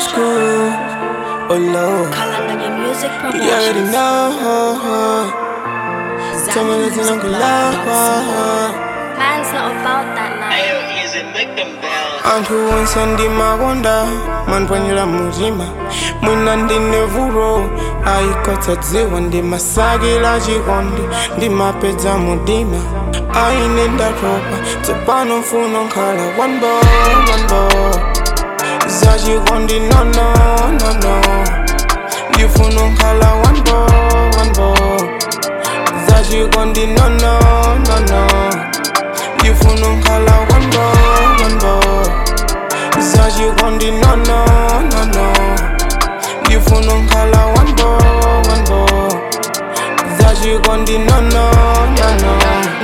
school. Oh Lord, Kalanganya Music you already Promotions. know. Tell me listen, Uncle Love. Man's not about that life. Ayo, is it make them bounce? anthu onse ndimakonda manipwanyira mutima mwina ndine vuto ayikotsa dziwa ndimasakila chikondi ndimapedza mudima aine ndatopa tsopano mfuno nkhala one boy, one boy. zachikondi nono nono ndifuna nkhala one boy, one boy. zachikondi nono nono ndifuna nkhala one boy, one boy. zachikondi nono nono ndifuna nkhala one boy, one boy. zachikondi nono nono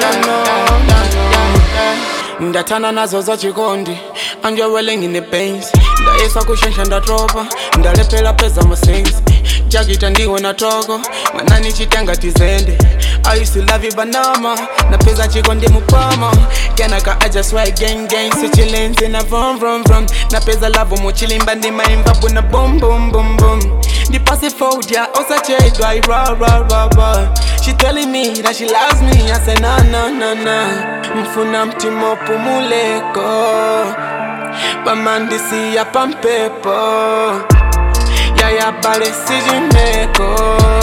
nono nono ndathana nazo zachikondi anjewele ngine pains ndayesa kushensha ndatopa ndalephera peza masensi jakita ndiwe na toko mwanani chitenga tizende I used to love you banama napeza chiko ndi mupama kenaka I just write gang gang sichilenzi na vom vom vom napeza lavo muchilimba ndimaimba buna bum bum bum bum ndipasi fodia osachedwa ira ra ra ra She telling me that she loves me I say na na na na mfuna mtima upumuleko pamandisi ya pampepo yaya bale sijimeko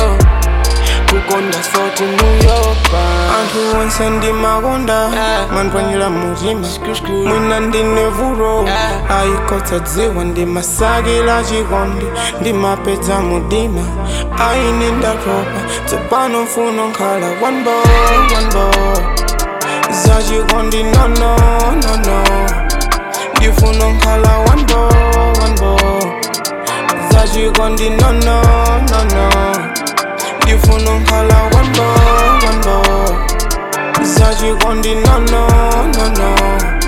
kukonda soti muyopa anthu onse ndimakonda manipwanyira mutima mwina ndine vuto ayikotsa dziwa ndimasakila chikondi ndimapedza mudima aine ndatopa tsopano mfuno nkhala one boy, one boy. zachikondi nono nono ndifuna nkhala one boy, one boy. zachikondi nono nono ndifuna nkhala one boy, one boy. zachikondi nono nono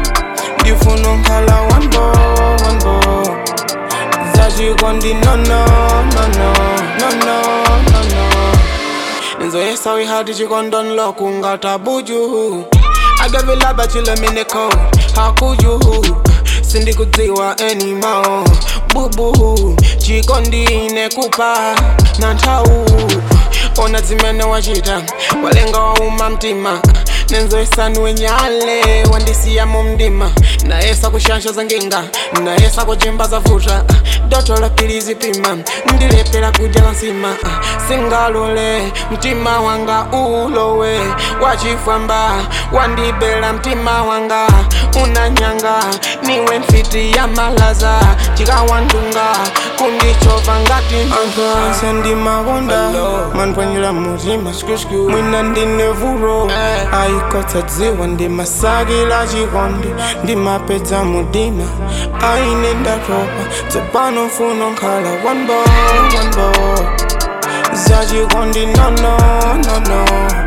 ndifuna nkhala one boy, one boy. zachikondi nono nono nono nono nzoyesa wihati chikondonlo kungatabuju agavilaba chilemineko hakuju sindikudziwa enimo bubu chikondine kupa na nthawu ona zimene wachita walenga wauma mtima nenzoyesani nyale wandisiya mu mdima nayesa kushansha za nginga nayesa kuchimba za vuta doto la pilizi pima ndilepera kudya la nsima singalole mtima wanga ulowe wachifwamba wandibela mtima wanga unanyanga niwe mfiti ya malaza chikawandunga kundichova ngati anthu onse ndimakonda manipwanyira mutima mwina ndine vuto ayikotsa dziwa ndimasakila chikondi ndimapedza mudima aine ndatopa tsopano mfuno nkhala one boy, one boy. zachikondi nono nono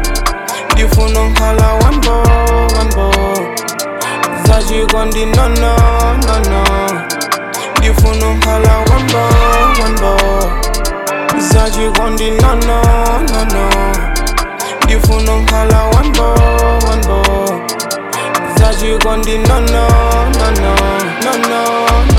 ndifuna nkhala one boy, one boy. zachikondi nono nono ndifuna nkhala one boy, one boy. zachikondi nono nono ndifuna nkhala one boy, one boy. zachikondi nono nono nono